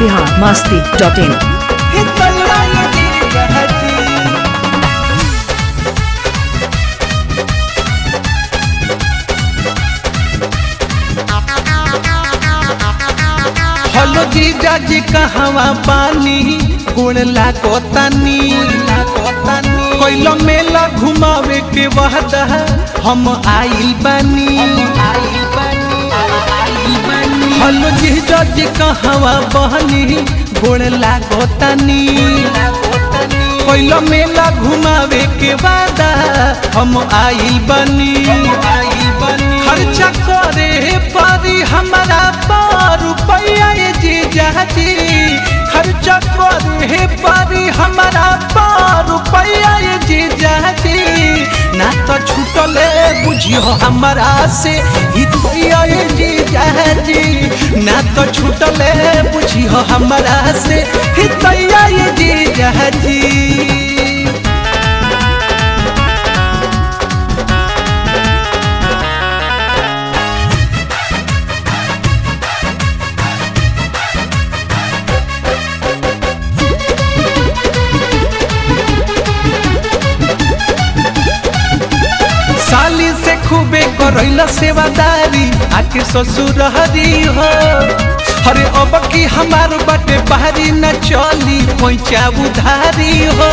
Bihar Masti dot in हलो जीजा जी कहवा पानी गुण लागो तानी कोइलो मेला घुमावे के वादा हम आइल बानी हलो जीजा जी कहवा बहनी गुण लागो तानी कोइलो मेला घुमावे के वादा हम आइल बानी खर्चा करे पारी हमारा पार रुपया ये जीजा जी खर्चा करे पारी हमारा पार रुपया ये जीजा जी ना तो छूटले बुझियो हमारा से हितैया ये जीजा जी ना तो छूटले बुझियो हमारा से हितैया ये जीजा जी साली से खूबे करैला सेवादारी आके ससुर हरी हो अरे अब की हमार बाटे बाहरी न चली पैचा उधारी हो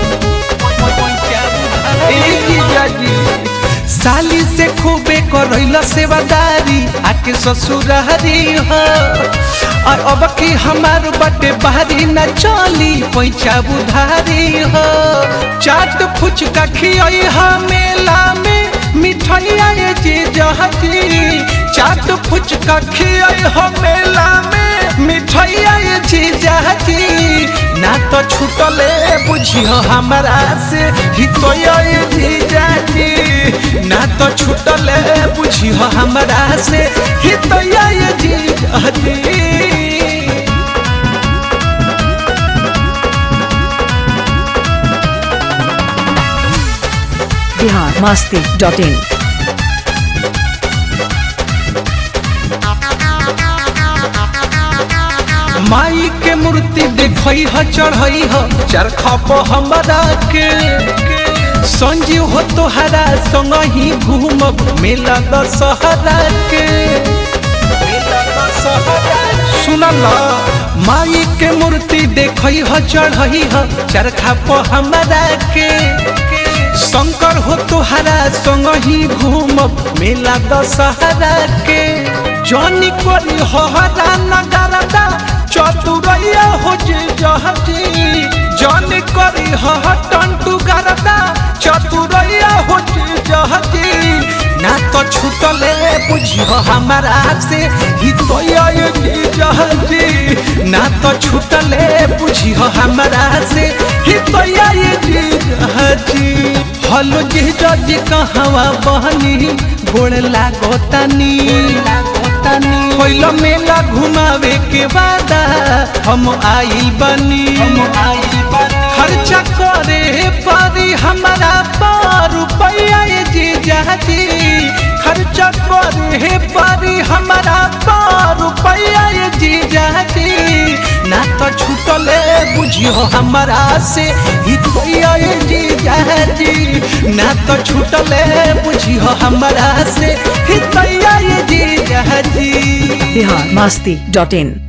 ए जीजा जी साली से खूबे करैला सेवादारी आके ससुर हरी हो और अब की हमार बाटे बाहरी न चली पैचा उधारी हो चाट फुचका खियई हा मेला में मिठाइया ये जीजाजी चाट फुचका खियाई हो मेला में मिठाइया ये जीजाजी ना तो छूटले बुझियो हमारा से हितोया ये जीजाजी ना तो छूटले बुझियो हमारा से हितोया ये जीजाजी बिहार मस्ती डॉट इन माई के मूर्ति देखई ह चढ़ई ह चरखा पर हमरा के संजीव हो तोहरा संग ही घूमब मेला दशहरा के सुनल माई के मूर्ति देखई ह चढ़ई ह चरखा पर हमरा के शंकर हो तोहरा संग ही घूमब मेला दशहरा के जनी करी हरा नगरदा चतुरैया हो जे जहती जनी करी हटंटू गरदा चतुरैया हो जे जहती ना तो छूटले बुझियो हमारा से हितोया ये जहती ना तो छूटले बुझियो हमारा से हितोया ये जहती हलो जी जी कहवा बहनी गोड़ लागो तनी कोइलो मेला घुमावे के वादा हम आइल बनी खर्चा करे पारी हमारा पार रुपया ये जीजाजी खर्चा करे पारी हमारा पार रुपया ये जीजाजी ना तो छूटले बुझियो हमारा से हितैया ये जीजाजी ना तो छूटले बुझियो हमारा से हितैया ये जीजाजी बिहार मस्ती डॉट इन